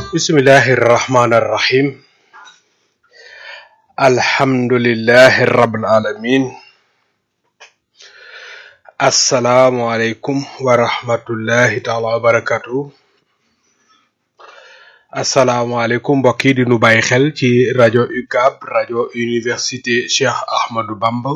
bismillahi irrahmani irrahim alhamdulillahi rabbil alamin asalaamualeykum wa rahmatullahi taala wa barakatuh asalaamualeykum mbokk yi di nu bàyyi xel ci rajo UCAB rajo université Cheikh Ahmadou Bamba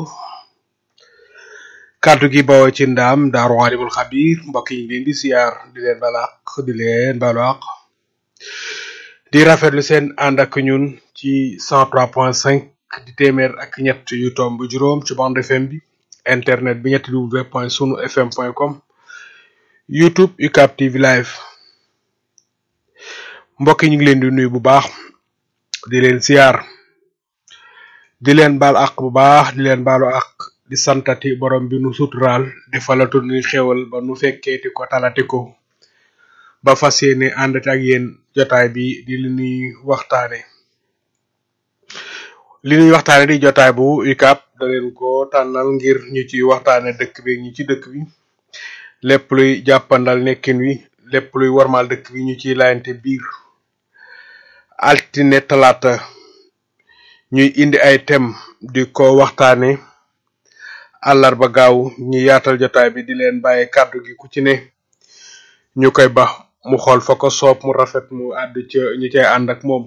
kàddu gi bawoo ci ndaam daaru alimul xabir mbokk yi ñu leen di siyaar di leen balaq di leen balaq di rafetlu seen ànd ak ñun ci 103.5 di téeméer ak ñett yu tomb juróom ci bande FM bi internet bi ñetti w point sunu fm point com youtube UCAB TV live mbokk yi ñu ngi leen di nuyu bu baax di leen siyaar di leen baal ak bu baax di leen baalu ak di santati borom bi nu suturaal di falatu ni xéwal ba nu fekkeeti ko talati ko ba fas yéene àndati ak yéen jotaay bi di li ñuy waxtaane li ñuy waxtaane di jotaay bu UCAB da leen ko tànnal ngir ñu ci waxtaane dëkk bi ñi ci dëkk bi lépp luy jàppandal nekkin wi lépp luy warmal dëkk bi ñu ciy laayante biir altine talaata ñuy indi ay thème di ko waxtaane àllarba gaaw ñu yaatal jotaay bi di leen bàyyi kàddu gi ku ci ne ñu koy ba mu xool fa ko soob mu rafet mu àdd ca ñu cay ànd ak moom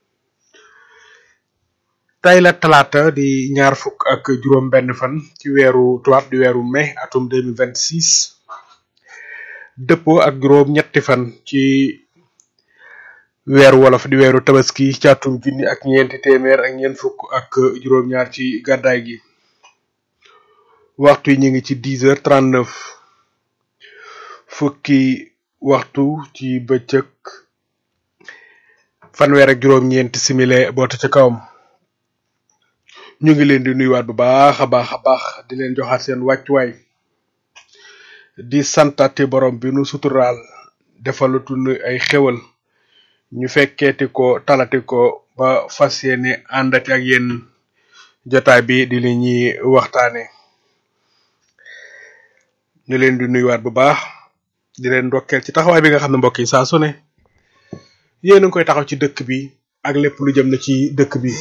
tey la talaata di ñaar fukk ak juróom benn fan ci weeru tubaab di weeru mai atum 2026 dëppoo ak juróom ñetti fan ci weeru wolof di weeru tabaski ci atum junni ak ñeenti téeméer ak ñeent fukk ak juróom-ñaar ci gàddaay gi waxtu yi ñu ngi ci 10 heures 39 fukki waxtu ci bëccëg fanweer ak juróom-ñeenti simile boota ca kawam ñu ngi leen di nuyuwaat bu baax a baax a baax di leen joxaat seen wàccuwaay di santati borom bi nu suturaal defalatu nu ay xéwal ñu fekkeeti ko talati ko ba fas yéene àndati ak yéen jotaay bi di li ñuy waxtaane ñu leen di nuyuwaat bu baax di leen ndokkeel ci taxawaay bi nga xam ne mbokk yi saa su ne yéen a ngi koy taxaw ci dëkk bi ak lépp lu jëm na ci dëkk bi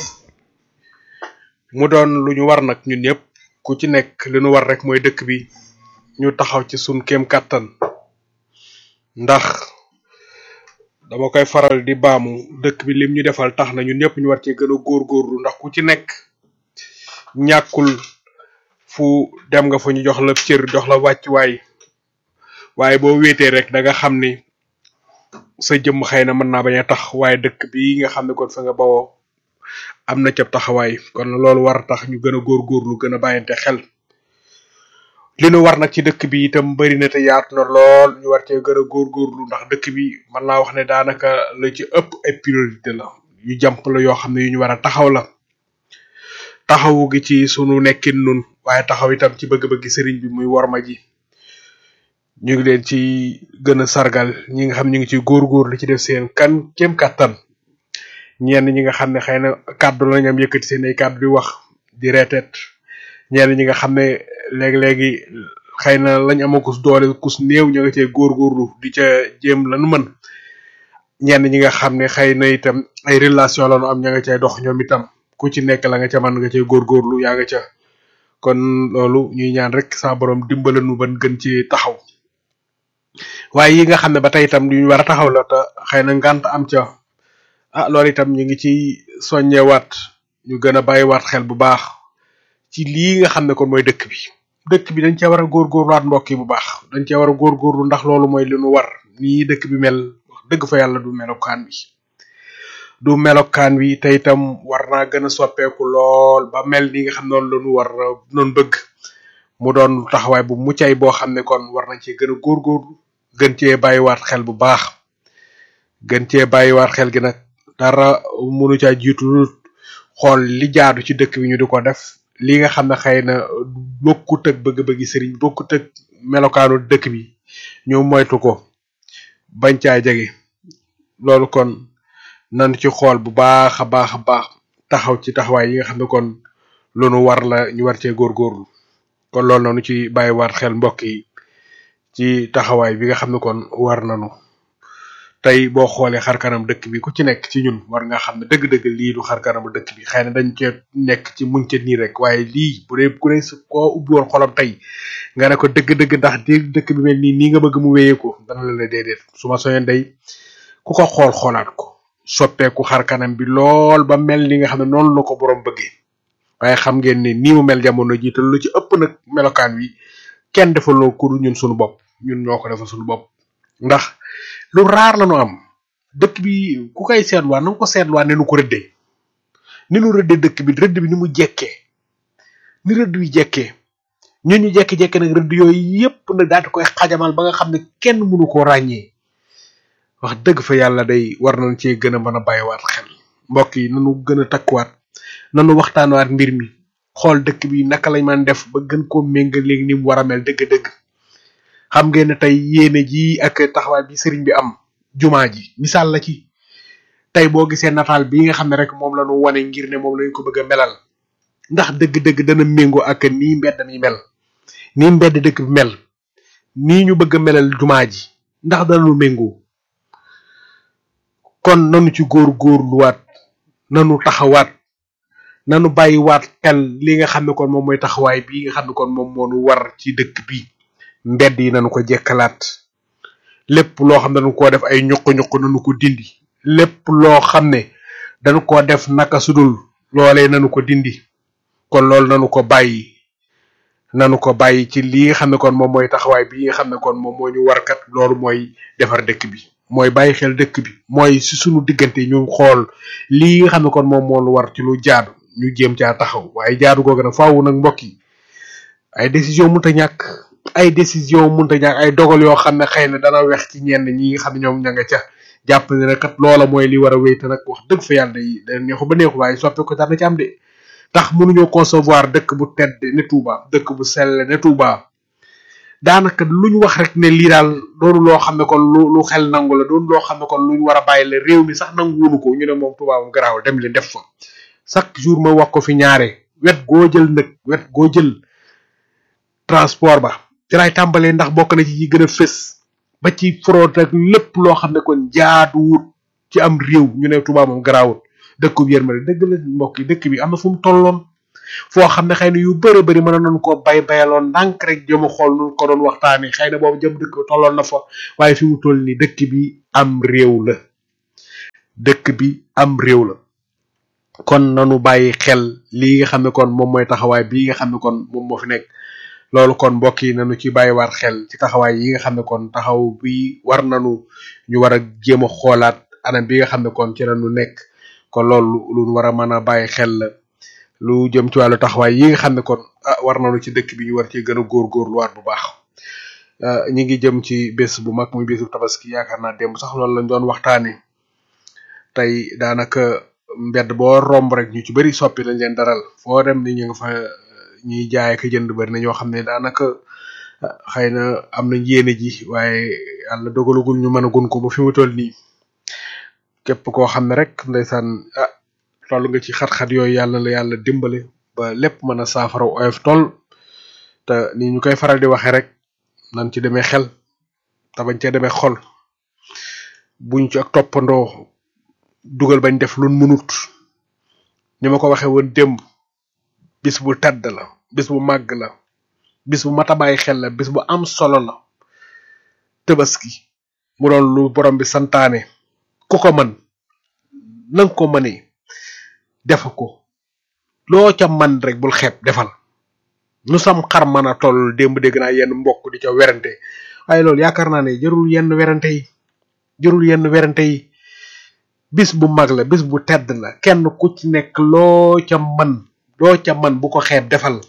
mu doon lu ñu war nag ñun ñëpp ku ci nekk li ñu war rek mooy dëkk bi ñu taxaw ci sun kéem kàttan ndax dama koy faral di baamu dëkk bi lim ñu defal tax na ñun ñëpp ñu war cee gën a góorgóorlu ndax ku ci nekk ñàkkul fu dem nga fu ñu jox la cër jox la wàccuwaay waaye boo wéetee rek da nga xam ni sa jëmm xëy na mën naa bañ a tax waaye dëkk bi nga xam ne kon fa nga bawoo am na ca taxawaay kon loolu war tax ñu gën a góorgóorlu gën a bàyyante xel li nu war nag ci dëkk bi itam bari na te yaatu na lool ñu war cee gën a góorgóorlu ndax dëkk bi mën naa wax ne daanaka la ci ëpp ay priorité la yu jàmp la yoo xam ne yu ñu war a taxaw la taxawu gi ci sunu nekkin nun waaye taxaw itam ci bëgg-bëgg sëriñ bi muy worma ji ñu ngi leen ci gën a sargal ñi nga xam ñu ngi ci góorgóorlu ci def seen kan kéem kàttan ñenn ñi nga xam ne xëy na kàddu la ñam yëkkati seen ay kàddu di wax di reeteet ñenn ñi nga xam ne léegi-léegi xëy na lañ ama kus doole kus néew ñu nga cee góorgóorlu di ca jéem lanu mën ñenn ñi nga xam ne xëy na itam ay relation lañu am ña nga cay dox ñoom itam ku ci nekk la nga ca mën nga cay góorgóorlu yaa nga ca kon loolu ñuy ñaan rek sa borom dimbala nu ban gën ci taxaw waaye yi nga xam ne ba tey itam ñu war a taxaw la te xëy na ngànt am ca ah loolu itam ñu ngi ci soññewaat ñu gën a bàyyiwaat xel bu baax ci lii nga xam ne kon mooy dëkk bi dëkk bi dañ cee war a góorgóorluwaat mbokk yi bu baax dañ cee war a góorgóorlu ndax loolu mooy li nu war nii dëkk bi mel wax dëgg fa yàlla du melokaan wi du melokaan wi te itam war naa gën a soppeeku lool ba mel ni nga xam noonu la ñu war noonu bëgg mu doon taxawaay bu muccay boo xam ne kon war nañ cee gën a góorgóorlu gën cee bàyyiwaat xel bu baax gën cee bàyyiwaat xel gi nag dara mënu caa jiitu xool li jaadu ci dëkk bi ñu di ko def li nga xam ne xëy na bokkut ak bëgg-bëggi sëriñ bokkut ak melokaanu dëkk bi ñu moytu ko bañ caa jege loolu kon nan ci xool bu baax a baax a baax taxaw ci taxawaay yi nga xam ne kon lu nu war la ñu war cee góorgóorlu kon loolu noonu ci bàyyiwaat xel mbokk yi ci taxawaay bi nga xam ne kon war nanu tey boo xoolee xar kanam dëkk bi ku ci nekk ci ñun war nga xam ne dëgg-dëgg lii du xar kanamu dëkk bi xëy na dañ cee nekk ci muñ ca nii rek waaye lii bu dee ku ne su koo ubbi woon xolam tey nga ne ko dëgg-dëgg ndax di dëkk bi mel nii nii nga bëgg mu wéyee ko dana la la déedéet su ma soñoon day ku ko xool xoolaat ko soppeeku xar kanam bi lool ba mel ni nga xam ne noonu la ko borom bëggee waaye xam ngeen ne nii mu mel jamono jiital lu ci ëpp nag melokaan wi kenn defaloo ku dul ñun suñu bopp ñun ñoo ko defal suñu bopp ndax lu raar la ñu am dëkk bi ku koy seetluwaat na nga ko seetluwaat ne nu ko rëddee ni nu rëddee dëkk bi rëdd bi ni mu jekkee ni rëdd bi jekkee ñun ñu jekki-jekki nag rëdd yooyu yépp nag daal di koy xajamal ba nga xam ne kenn mënu koo ràññee wax dëgg fa yàlla day war nañ cee gën a mën a bàyyiwaat xel mbokk yi nanu gën a takkuwaat nanu waxtaanwaat mbir mi xool dëkk bi naka lañ mën def ba gën koo méngal léegi ni mu war a mel dëgg-dëgg xam ngeen ne tey yéene ji ak taxawaay bi sëriñ bi am jumaa ji misaal la ci tey boo gisee nataal bi nga xam ne rek moom la ñu wane ngir ne moom lañ ko bëgg a melal ndax dëgg-dëgg dana méngoo ak nii mbedd mi mel nii mbedd dëkk bi mel nii ñu bëgg a melal jumaa ji ndax danañu méngoo kon nanu ci góor góorluwaat nanu taxawaat nanu bàyyiwaat xel li nga xam ne kon moom mooy taxawaay bii nga xam ne kon moom moo nu war ci dëkk bi mbedd yi nanu ko jekkalaat lépp loo xam ne dañu koo def ay ñuq-ñuq nanu ko dindi lépp loo xam ne dañu ko def naka sudul loolee nanu ko dindi kon loolu nanu ko bàyyi nanu ko bàyyi ci li nga xam ne kon moom mooy taxawaay bi nga xam ne kon moom moo ñu warkat loolu mooy defar dëkk bi mooy bàyyi xel dëkk bi mooy si sunu diggante ñu xool lii nga xam ne kon moom moo lu war ci lu jaadu ñu jéem caa taxaw waaye jaadu googu nag faaw nag mbokk yi ay décision mënta ñàkk ay décision mënta ñàkk ay dogal yoo xam ne xëy na dana wex ci ñenn ñi nga xam ne ñoom ña nga ca jàpp ne kat loola mooy li war a wéy te nag wax dëgg fa yàlla day da neexu ba neexu waaye soppe ko dana ci am de tax mënuñoo concevoir dëkk bu tedd ne Touba dëkk bu sell ne Touba daanaka lu ñu wax rek ne lii daal doonu loo xam ne kon lu lu xel nangu la doonu loo xam ne kon lu ñu war a bàyyi la réew mi sax nangu wunu ko ñu ne moom Touba moom garaawul dem leen def fa chaque jour ma wax ko fi ñaare wet goo jël nag wet goo jël transport ba ci laay tàmbalee ndax bokk na ci yi gën a fës ba ci fraude ak lépp loo xam ne kon jaaduwut ci am réew ñu ne Touba moom garaawul dëkku bi yërmande dëgg la mbokk yi dëkk bi am na fu mu tolloon foo xam ne xëy na yu bëri bëri mën nañu koo bay bayaloon ndànk rek jëm a xool nu ko doon waxtaanee xëy na boobu jëm dëkk tolloon na fa waaye fi mu toll nii dëkk bi am réew la dëkk bi am réew la kon nanu bàyyi xel lii nga xam ne kon moom mooy taxawaay bii nga xam ne kon moom moo fi nekk loolu kon mbokk yi nanu ci bàyyiwaat xel ci taxawaay yi nga xam ne kon taxaw bi war nanu ñu war a jéem a xoolaat anam bi nga xam ne kon ci la ñu nekk kon loolu lu war a mën a bàyyi xel la lu jëm ci wàllu taxawaay yi nga xam ne kon ah war nañu ci dëkk bi ñu war ci gën a góorgóorluwaat bu baax ñi ngi jëm ci bés bu mag muy bésu tabaski yaakaar naa démb sax loolu lañ doon waxtaanee tey daanaka mbedd boo romb rek ñu ci bëri soppi lañ leen daral foo dem ni ñu nga fa ñuy jaay ak jënd bëri na ñoo xam ne daanaka xëy na am nañ yéene ji waaye yàlla dogalagul ñu mën a gun ko ba fi mu toll nii képp koo xam ne rek ndeysaan ah toll nga ci xat-xat yooyu yàlla la yàlla dimbale ba lépp mën a saafara oyof toll te ni ñu koy faral di waxee rek nan ci demee xel te bañ cee demee xol buñ ci ak toppandoo dugal bañ def luñ mënut ni ma ko waxee woon démb bis bu tedd la bis bu màgg la bis bu mat a bàyyi xel la bis bu am solo la tabaski mu doon lu borom bi santaane ku ko mën nanga ko mënee def ko loo ca man rek bul xeeb defal nu sam xar mën a toll démb dégg naa yenn mbokk di ca werante waaye loolu yaakaar naa ne jërul yenn werante yi jërul yenn werante yi bis bu mag la bis bu tedd la kenn ku ci nekk loo ca man loo ca man bu ko xeeb defal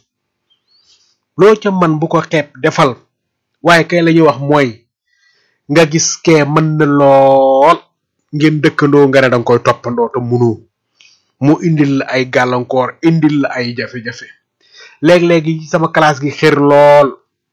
loo ca man bu ko xeeb defal waaye kay la ñuy wax mooy nga gis kee mën na lool ngeen dëkkandoo nga ne danga koy toppandoo te munoo mu indil la ay gàllankoor indil la ay jafe-jafe léeg-léegi sama classe gi xër lool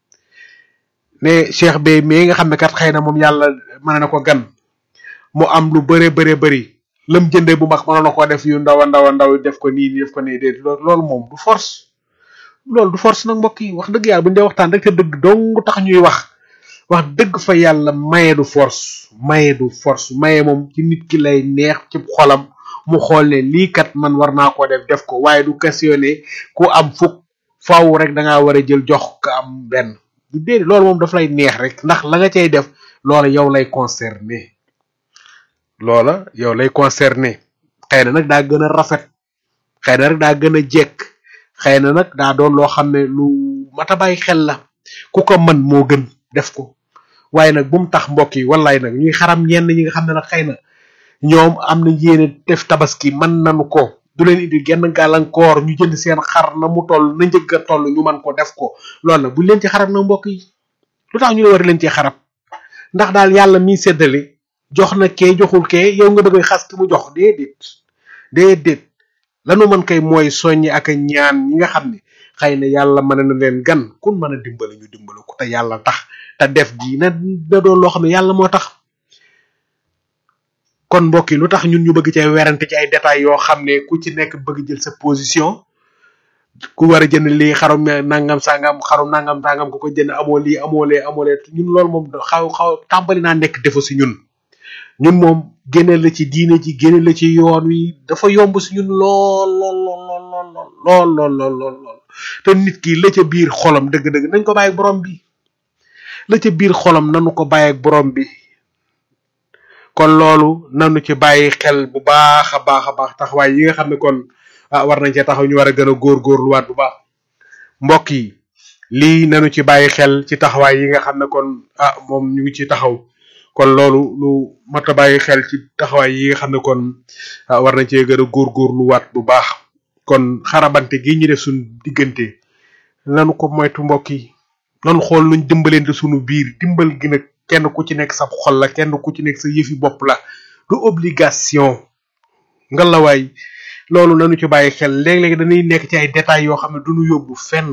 ne cheikh bay mais nga xam ne kat xëy na moom yàlla mën na ko gan mu am lu bare bare bëri lam jënde bu mag mënoon na ko def yu ndaw a ndaw a ndaw def ko nii def ko nii déet loolu moom du force loolu du force nag mbokk yi wax dëgg yàlla bu ñu dee waxtaan rek te dëgg dong tax ñuy wax wax dëgg fa yàlla maye du force maye du force maye moom ci nit ki lay neex ci xolam mu xool ne lii kat man war naa ko def def ko waaye du questionné ku am fukk faaw rek da ngaa war a jël jox ko am benn du déedéet loolu moom daf lay neex rek ndax la nga cay def loola yow lay concerné loola yow lay concerné xëy na nag daa gën a rafet xëy na rek daa gën a jekk xëy na nag daa doon loo xam ne lu mat a bàyyi xel la ku ko mën moo gën def ko waaye nag bu mu tax mbokk yi wallaay nag ñuy xaram ñenn ñi nga xam ne nag xëy na ñoom am na yéene def tabaski mën nañu ko du leen indi genn gàllankoor ñu jënd seen xar na mu toll na njëgg a toll ñu mën ko def ko loolu nag buñ leen ci xarab na mbokk yi lu tax ñu war leen ci xarab ndax daal yàlla mi séddale jox na kee joxul kee yow nga bëgg a xas ki mu jox déedéet déedéet lanu mën kay mooy soññi ak a ñaan ñi nga xam ne xëy na yàlla mën na leen gan kun mën a dimbali ñu dimbali ko te yàlla tax te def gi na na doon loo xam ne yàlla moo tax kon mbokk yi lu tax ñun ñu bëgg cay werante ci ay détails yoo xam ne ku ci nekk bëgg jël sa position ku war a jënd lii xarum nangam sangam xarum nangam sangam ku ko jënd amoo lii amoo lee amoo lee ñun loolu moom xaw xaw tàmbali naa nekk defa si ñun ñun moom génne la ci diine ji génne la ci yoon wi dafa yomb si ñun lool lool lool lool lool lool lool lool lool te nit ki la ca biir xolam dëgg-dëgg nañ ko bàyyi ak borom bi la ca biir xolam nanu ko bàyyi ak borom bi kon loolu nanu ci bàyyi xel bu baax a baax a baax taxawaay yi nga xam ne kon ah war nañ cee taxaw ñu war a gën a góorgóorluwaat bu baax mbokk yi lii nanu ci bàyyi xel ci taxawaay yi nga xam ne kon ah moom ñu ngi ci taxaw kon loolu lu mat a bàyyi xel ci taxawaay yi nga xam ne kon ah war nañ cee gën a góorgóorluwaat bu baax kon xarabante gi ñu def suñu diggante nanu ko moytu mbokk yi nanu xool nuñ dimbalante suñu biir dimbal gi nag kenn ku ci nekk sa xol la kenn ku ci nekk sa yëfi bopp la du obligation nga la waay loolu nanu ci bàyyi xel léeg-léeg dañuy nekk ci ay détails yoo xam ne duñu yóbbu fenn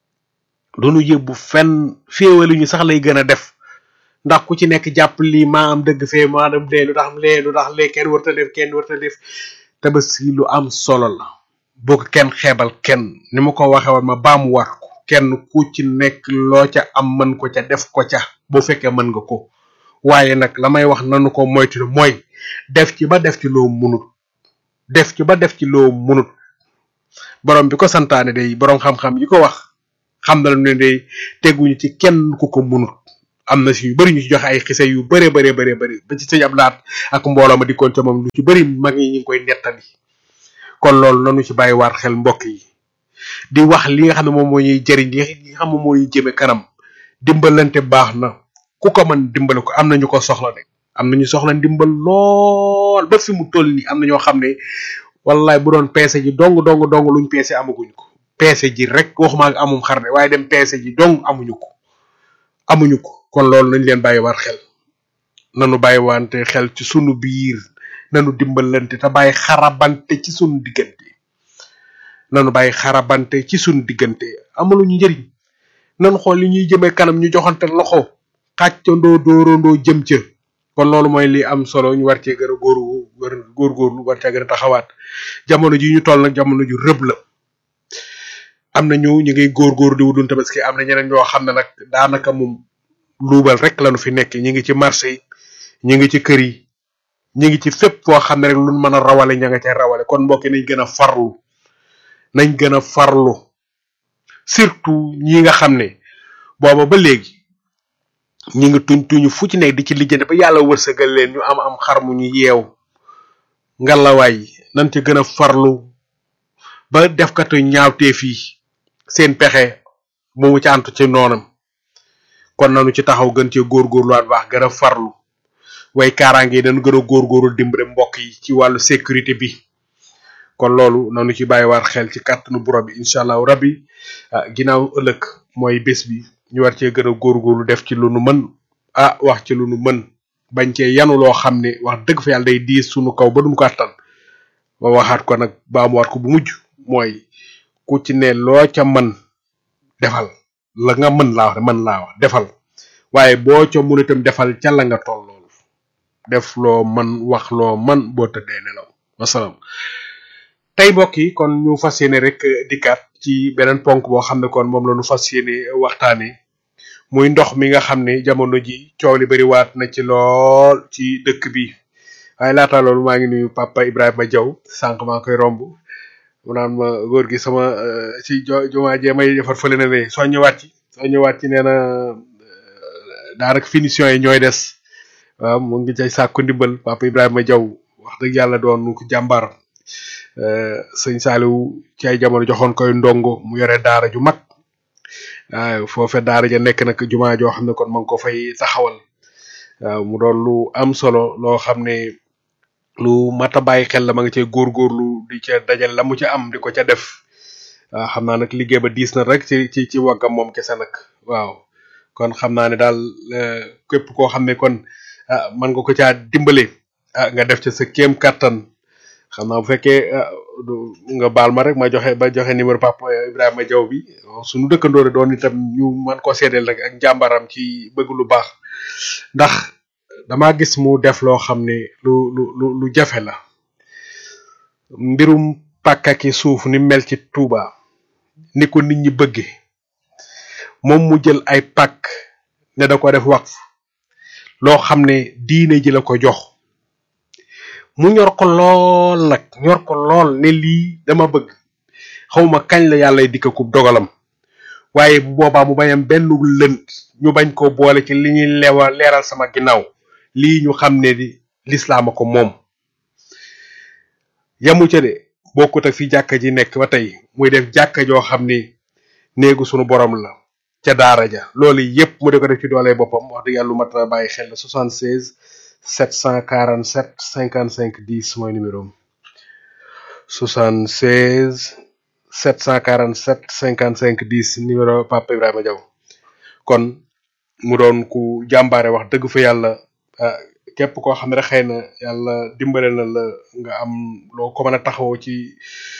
duñu yóbbu fenn féewali ñu sax lay gën a def ndax ku ci nekk jàpp lii maa am dëgg fee maa dem lee lu tax lee lu tax lee kenn warta def kenn warta def tabaski lu am solo la boo ko kenn xeebal kenn ni ma ko waxe woon ma baamu war ko kenn ku ci nekk loo ca am mën ko ca def ko ca boo fekkee mën nga ko waaye nag la may wax nanu ko moytu mooy def ci ba def ci loo munut def ci ba def ci loo munut borom bi ko santaane day borom xam-xam yi ko wax xam na ne day teguñu ci kenn ku ko munut am na si yu bari ñu ci joxe ay xise yu bëree bëree bëree bëri ba ci sëñ Ablaat ak mbooloo ma dikkoon ca moom lu ci bëri mag ñi ñu ngi koy nettali kon loolu nanu ci bàyyi waat xel mbokk yi di wax li nga xam ne moom moo ñuy jëriñ li nga xam ne moo ñuy jëme kanam dimbalante baax na ku ko mën dimbale ko am na ñu ko soxla de am na ñu soxla ndimbal lool ba fi mu toll nii am na ñoo xam ne wallaay bu doon peese ji dong dong dong luñ peese amaguñ ko peese ji rek waxuma ak amum xar de waaye dem peese ji dong amuñu ko amuñu ko kon loolu nañ leen bàyyi war xel nanu bàyyi wante xel ci sunu biir nanu dimbalante te bàyyi xarabante ci sunu diggante nanu bàyyi xarabante ci sunu diggante amaluñu njëriñ nanu xool li ñuy jëmee kanam ñu joxante loxo xàccandoo dóorandoo jëm ca kon loolu mooy li am solo ñu war cee gën a góor góorgóorlu war cee gën a taxawaat jamono ji ñu toll nag jamono ju rëb la am na ñu ñu ngi góorgóor di wudun tabaski am na ñeneen ñoo xam ne nag daanaka moom luubal rek lañu fi nekk ñi ngi ci marché yi ñi ngi ci kër yi ñi ngi ci fépp foo xam ne rek luñ mën a rawale ña nga ca rawale kon mbokki nañ gën a farlu nañ gën a farlu surtout ñi nga xam ne booba ba léegi ñi ngi tuñ tuñu fu ci nekk di ci lijjante ba yàlla wërsëgal leen ñu am am xar mu ñu yeew ngalawaay nañ ci gën a farlu ba defkatu ñaawteef yi seen pexe mu mu ci antu ci noonam kon nanu ci taxaw gën cee góorgóorluwaat baax gën a farlu way kaaraange yi dañu gën a góorgóorlu dimbale mbokk yi ci wàllu sécurité bi kon loolu nanu ci bàyyiwaat xel ci kàttanu borom bi incha allahu rabbi ah ginnaaw ëllëg mooy bés bi ñu war cee gën a góorgóorlu def ci lu nu mën ah wax ci lu nu mën bañ cee yanu loo xam ne wax dëgg fa yàlla day diis sunu kaw ba duñ ko attan ba waxaat ko nag baamuwaat ko bu mujj mooy ku ci ne loo ca mën defal la nga mën laa wax mën laa wax defal waaye boo ca mun itam defal ca la nga toll loolu def loo mën wax loo mën boo tëddee nelaw wasalaam tey mbokk yi kon ñu fas yéene rek dikkaat ci beneen ponk boo xam ne kon moom la ñu fas yéene waxtaane muy ndox mi nga xam ne jamono ji coow li bëri waat na ci lool ci dëkk bi waaye laata loolu maa ngi nuyu papa Ibrahima Diaw sànq maa ngi koy romb mu naan ma góor gi sama ci jo jumaa jee may defar fële na ne soo ñëwaat ci soo ñëwaat ci nee na daanaka finition yi ñooy des waaw mu ngi cay sàkku ndimbal papa Ibrahima Diaw wax dëgg yàlla doon ko jàmbaar sëñ Saliou ci ay jamono joxoon koy ndongo mu yore daara ju mag waaw foofe daara ja nekk nag jumaa joo xam ne kon ma ngi ko fay taxawal waaw mu doon lu am solo loo xam ne lu mat a bàyyi xel la ma nga cee góorgóorlu di ca dajal la mu ca am di ko ca def waaw xam naa nag liggéey ba diis na rek ci ci ci waggam moom kese nag waaw kon xam naa ne daal képp koo xam ne kon ah mën nga ko caa dimbale ah nga def ca sa kéem kattan xam naa bu fekkee nga baal ma rek ma joxe ba joxe numéro papa Ibrahima Diaw bi suñu dëkkandoore doon itam ñu mën ko seedeel rek ak njàmbaram ci bëgg lu baax ndax dama gis mu def loo xam ne lu lu lu lu jafe la mbirum pàkkaki suuf ni mel ci Touba ni ko nit ñi bëgge moom mu jël ay pàkk ne da ko def waqf loo xam ne diine ji la ko jox mu ñor ko lool nag ñor ko lool ne lii dama bëgg xawma kañ la yàlla dikkakub dogalam waaye bu boobaa mu bañam benn lënt ñu bañ ko boole ci li ñuy lewa leeral sama ginnaaw lii ñu xam ne di lislaama ko moom yamu ca de bokkut ak fi jàkka ji nekk ba tey muy def jàkka joo xam ni néegu sunu borom la ca daara ja loolu yépp mu di ko def ci doole boppam wax dëgg yàlla lu mat a bàyyi xel la 76 747 55 10 mooy numéro am 76 747 55 10 numéro Papa Ibrahima Diaw kon mu doon ku jàmbaare wax dëgg fa yàlla képp koo xam ne rek xëy na yàlla dimbale na la nga am loo ko mën a taxawoo ci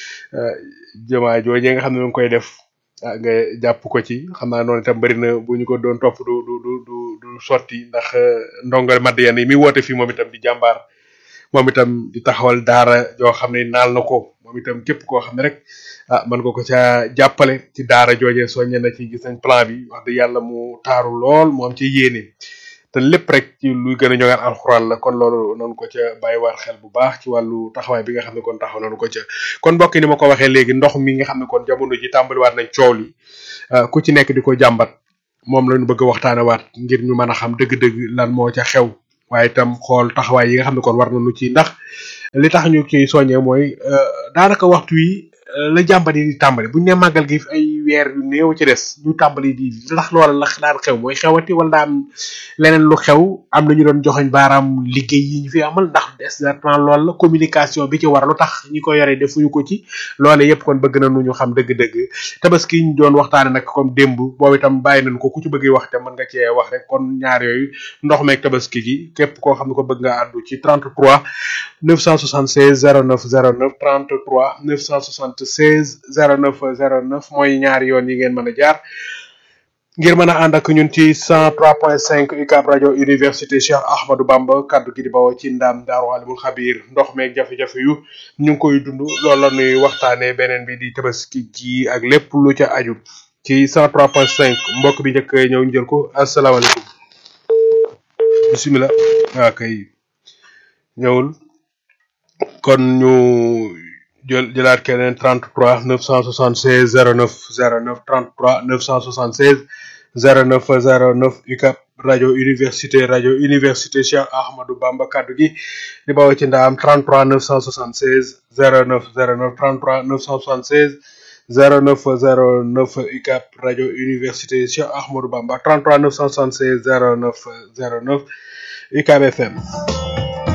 jëmaa jooje nga xam ne mu ngi koy def ah nga jàpp ko ci xam naa noonu itam bëri na bu ñu ko doon topp du du du du du sotti ndax ndongal madd yenn yi mi woote fii moom itam di jàmbaar moom itam di taxawal daara joo xam ne naal na ko moom itam képp koo xam ne rek ah mën nga ko ca jàppale ci daara jooje soññe na ci gis nañ plan bi wax dëgg yàlla mu taaru lool mu am ci yéene te lépp rek ci luy gën a ñoŋal alxuraan la kon loolu noonu ko ca bàyyiwaat xel bu baax ci wàllu taxawaay bi nga xam ne kon taxaw nañu ko ca kon mbokk ni ma ko waxee léegi ndox mi nga xam ne kon jamono ji tàmbaliwaat nañ coow li ku ci nekk di ko jàmbat moom lañu bëgg a waxtaane waat ngir ñu mën a xam dëgg-dëgg lan moo ca xew waaye itam xool taxawaay yi nga xam ne kon war nañu ci ndax li tax ñu ciy soññee mooy daanaka waxtu wi la jàmbat yi di tàmbali buñ ne màggal gi ay weer yu néew ci des ñu tàmbali di ndax loola la daan xew mooy xewati wala daan leneen lu xew am na ñu doon joxoñ baaraam liggéey yi ñu fi amal ndax exactement loolu la communication bi ci war lu tax ñi ko yore defuñu ko ci loole yépp kon bëgg nañu ñu xam dëgg-dëgg tabaski ñu doon waxtaane nag comme démb boobu itam bàyyi nañ ko ku ci bëgg wax te mën nga cee wax rek kon ñaar yooyu ndox meeg tabaski gi képp koo xam ne ko bëgg nga àddu ci 33 976 09 09 33 976 09 09 mooy ñaari yoon yi ngeen mën a jaar ngir mën a ànd ak ñun ci 103.5 UCAB rajo université Cheikh Ahmadou Bamba kaddu gi di bawoo ci ndaam daaru alimul xabiir ndox meeg jafe-jafe yu ñu ngi koy dund loolu la ñuy waxtaanee beneen bi di tabaski ji ak lépp lu ca aju ci 103.5 mbokk bi njëkk ñëw ñu jël ko asalaamaaleykum bisimilah waa kay ñëwul kon ñu jël jëlaat keneen 33 976 09 09 33 976 09 09 UCAB rajo université rajo université Cheikh Ahmadou Bamba kaddu gi di bawoo ci ndaam 33 976 09 09 33 976 09 09 UCAB rajo université Cheikh Ahmadou Bamba 33 976 09 09 UCAB FM